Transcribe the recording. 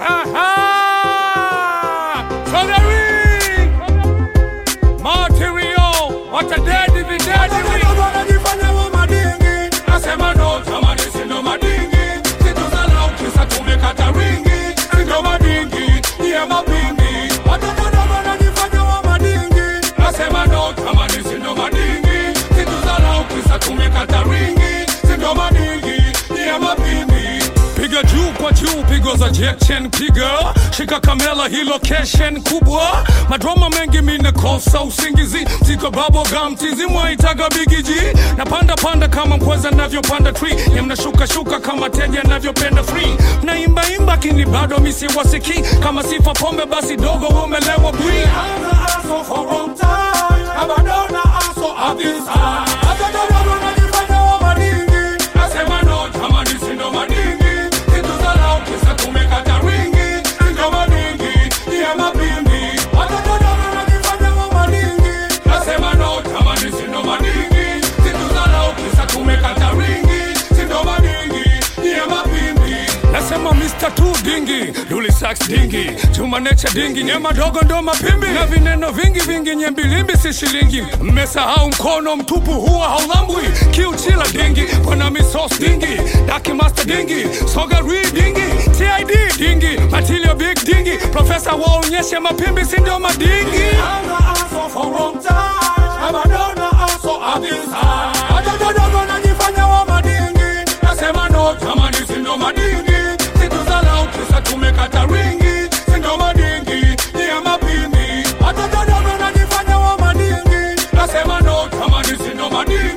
Aha! So the ring! Material! What a daddy be daddy ring! wanajifanya wa madingi Nasema no tamani sindo madingi Situzalau kisa tumekata ringi Sindo madingi, niye mapingi watoto wanajifanya wa madingi Nasema no tamani sindo madingi Situzalau kisa tumekata ringi Sindo madingi, niye mapingi Piga juu kwa juu, pigo za jechen piga Shika kamera hii location kubwa Madroma mengi mine kosa usingizi Ziko babo gum tizi mwaitaga bigiji Napanda panda kama mkweza navyopanda tree Nye mnashuka shuka kama teja navyopenda free Naimba imba kini bado misi wasiki Kama sifa pombe basi dogo umelewa bwi I'm the asshole for wrong time Abandona asshole of this time Watoto wanajifanya wa madingi Nasema no tamani sindo madingi Situzalau kisa tumekata ringi Sindo madingi, niye mapingi watoto wanajifanya wa madingi Nasema no tamani sindo madingi Situzalau kisa tumekata ringi Sindo madingi, niye mapingi Nasema Mr. Tu dingi Luli sax dingi Chuma necha dingi Nyema dogo ndo mapimbi Na vineno vingi vingi Nyembilimbi si shilingi Mmesahau mkono mtupu huwa haulambwi Kiuchila dingi Kona misos dingi Daki master dingi Soga re dingi TID dingi Matilio big dingi Profesa waonyeshe mapimbi si ndio madingi I'm the asshole for wrong time Abandona asshole of this time Watoto wanajifanya wa madingi Nasema no tamani sindo madingi Situzalau kisa tumekata ringi Sindo madingi niye mapimbi Watoto wanajifanya wa madingi Nasema no tamani sindo madingi